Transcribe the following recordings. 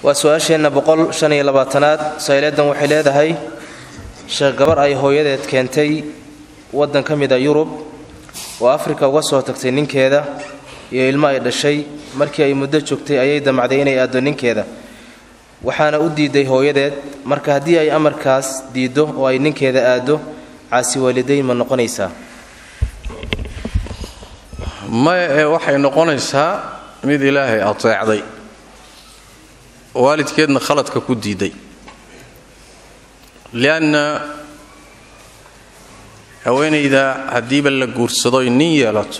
waa su-aasheenna boqol shan iyo labaatanaad sayleedan waxay leedahay sheekh gabar ay hooyadeed keentay waddan ka mid a yurub oo afrika uga soo tagtay ninkeeda iyo ilmo ay dhashay markii ay muddo joogtay ayay damacday inay aaddo ninkeeda waxaana u diiday hooyadeed marka haddii ay amarkaas diiddo oo ay ninkeeda aaddo caasi waalidayn ma noqonaysaa maya ee waxay noqonaysaa mid ilaahay ateecday waalidkeedna khaladka ku diiday lianna haweenayda haddiiba la guursadoy nin yeelato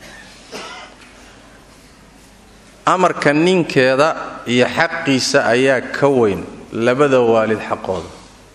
amarka ninkeeda iyo xaqiisa ayaa ka weyn labada waalid xaqooda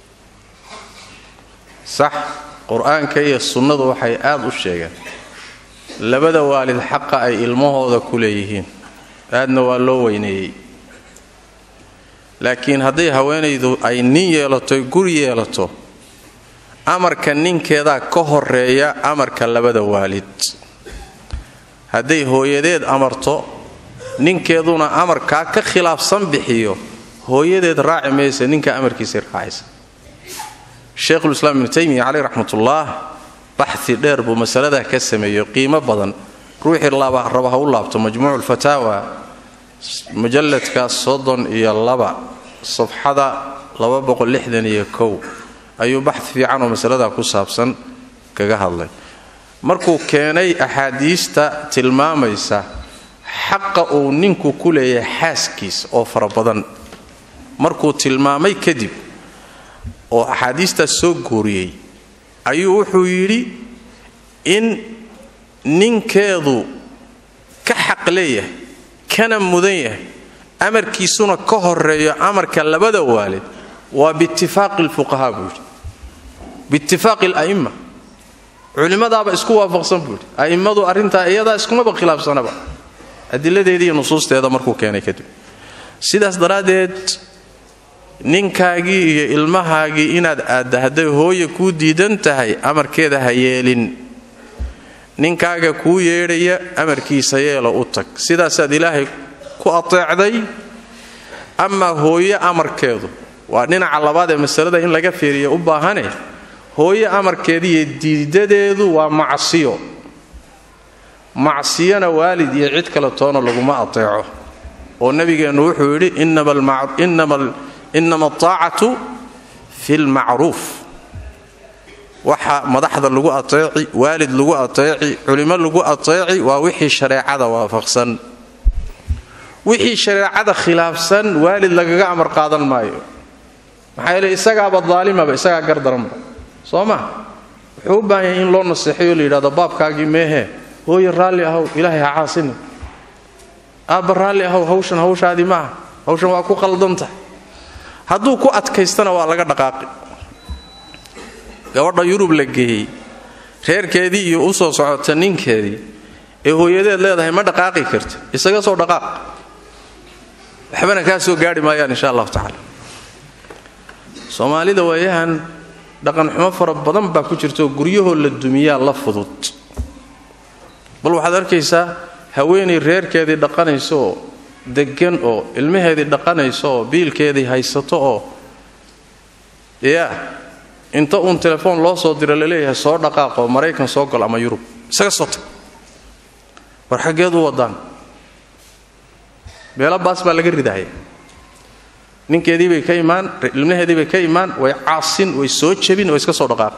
sax qur-aanka iyo sunnadu waxay aad u sheegeen labada waalid xaqa ay ilmahooda ku leeyihiin aadna waa loo weyneeyey laakiin hadday haweenaydu ay nin yeelato guri yeelato amarka ninkeedaa ka horeeya amarka labada waalid hadday hooyadeed amarto ninkeeduna amarkaa ka khilaafsan bixiyo hooyadeed raaci maysa ninka amarkiisay raacaysa sheikhulislaam ibnu taymiya caleyh raxmatullaah baxi dheer buu masaladaa ka sameeyo qiimo badan ruuxii raba ha u laabto majmuucu lfataawa mujalladka soddon iyo laba safxada iyo kow ayuu baxi fiican oo masaladaa ku saabsan kaga hadlay markuu keenay axaadiista tilmaamaysa xaqa uu ninku ku leeyahay xaaskiis oo fara badan markuu tilmaamay kadib oo axaadiistaas soo guuriyey ayuu wuxuu yidhi in ninkeedu ka xaq leeyahay kana mudan yahay amarkiisuna ka horeeyo amarka labada waalid waa biitifaaqi lfuqahaa buu yidhi biitifaaqi ala'imma culimmadaaba isku waafaqsan buu yidhi a'immadu arrintaa iyadaa iskumaba khilaafsanaba adiladeedii iyo nusuusteeda markuu keenay kadib sidaas daraaddeed ninkaagii iyo ilmahaagii inaad aadda hadday hooya kuu diidan tahay amarkeeda ha yeelin ninkaaga kuu yeedhaya amarkiisa yeelo u tag sidaasaad ilaahay ku ateecday amaa hooyo amarkeedu waa dhinaca labaad ee masalada in laga fiiriya u baahane hooyo amarkeeda iyo diidadeedu waa macsiyo macsiyana waalid iyo cid kale toona laguma ateeco oo nabigeennu wuxuu yidhi inama ataacatu fi lmacruuf waxa madaxda lagu ateeci waalid lagu ateeci culimo lagu ateeci waa wixii shareecada waafaqsan wixii shareecada khilaafsan waalid lagaga amar qaadan maayo maxaa yeele isagaaba daalimaba isagaa gardaranba soo ma wuxuu u baahan yahay in loo naseexayo la yidhahdo baabkaagii meehee hooye raalli ahow ilaahay ha caasini aabba raalli ahow hawshan hawshaadii maaha hawshan waa ku qaldantahay hadduu ku adkaystana waa laga dhaqaaqi gabadha yurub la geeyey reerkeedii iyo u soo socota ninkeedii ee hooyadeed leedahay ma dhaqaaqi karta isaga soo dhaqaaq waxbana kaa soo gaari maayaan insha allahu tacaala soomaalida waayahan dhaqanxumo fara badan baa ku jirtaoo guryahoo la dumiyaa la fudud bal waxaad arkaysaa haweenay reerkeedii dhaqanayso oo deggan oo ilmaheedii dhaqanayso oo biilkeedii haysato oo yaa inta uun telefoon loo soo diro laleeyahay soo dhaqaaqoo maraykan soo gol ama yurub isaga soo tag war xaggeed u wadaan beelo baas baa laga ridahaya ninkeediibay ka imaan ilmaheediibay ka imaan way caasin way soo jebin way iska soo dhaqaaqi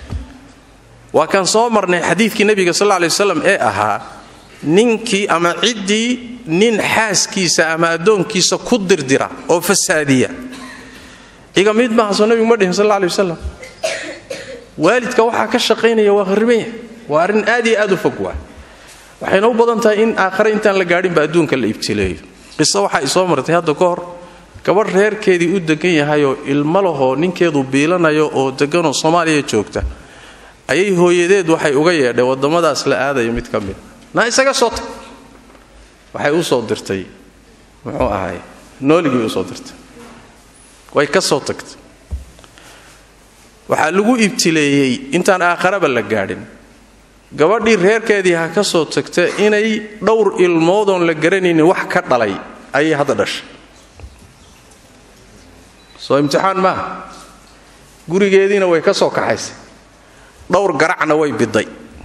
waa kaan soo marnay xadiidkii nebiga sal lla lay waslam ee ahaa ninkii ama ciddii nin xaaskiisa ama addoonkiisa ku dirdira oo fasaadiya iga mid maaha soo nebigu ma dhihin sal alla lay wasalam waalidka waxaa ka shaqaynaya waa harrimaya waa arrin aad iyo aad u fog waa waxayna u badan tahay in aakhare intaan la gaadhinba adduunka la ibtileeyo qiso waxaa isoo martay hadda ka hor gabadh reerkeedii u degan yahayoo ilmo lahoo ninkeedu biilanayo oo deganoo soomaaliya joogta ayay hooyadeed waxay uga yeedhay waddamadaas la aadaya mid ka mid naa isaga soo tag waxay u soo dirtay muxuu ahay nooligii usoo dirtay way ka soo tagtay waxaa lagu ibtileeyey intaan aakharaba la gaadhin gabadhii reerkeedii ha ka soo tagta inay dhowr ilmoodoon la garanaynin wax ka dhalay ayay hadda dhashay soo imtixaan maaha gurigeediina way ka soo kaxaysay dhowr garacna way biday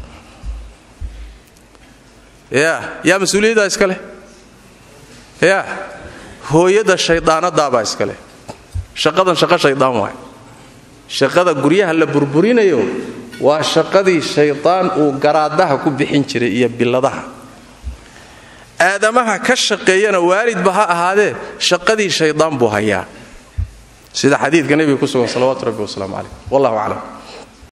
ya yaa mas-uuliyaddaa iska leh ya hooyada shaydaanadaabaa iska leh shaqadan shaqo shaydaan waay shaqada guryaha la burburinayo waa shaqadii shaydaan uu garaadaha ku bixin jiray iyo biladaha aadamaha ka shaqeeyana waalidba ha ahaadee shaqadii shaydaan buu hayaa sida xadiidka nebiga ku sugan salawaatu rabbi wasalaamu calayh wallahu aclam